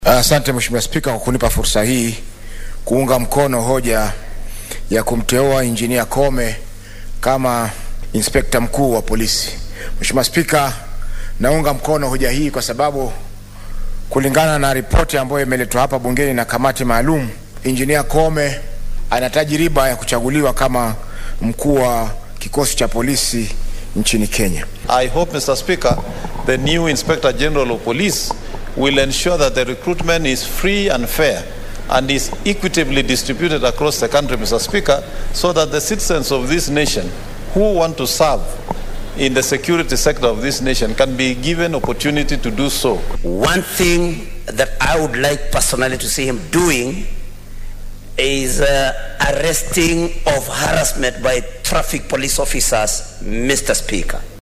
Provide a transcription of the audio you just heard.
Asante Mheshimiwa Spika kwa kunipa fursa hii kuunga mkono hoja ya kumteua Injinia Kome kama inspekta mkuu wa polisi. Mheshimiwa Spika, naunga mkono hoja hii kwa sababu kulingana na ripoti ambayo imeletwa hapa bungeni na kamati maalum, Injinia Kome ana tajiriba ya kuchaguliwa kama mkuu wa kikosi cha polisi nchini Kenya. I hope, Mr. Speaker, the new Inspector General of Police will ensure that the recruitment is free and fair and is equitably distributed across the country, Mr. Speaker, so that the citizens of this nation who want to serve in the security sector of this nation can be given opportunity to do so. One thing that I would like personally to see him doing is uh, arresting of harassment by traffic police officers, Mr. Speaker.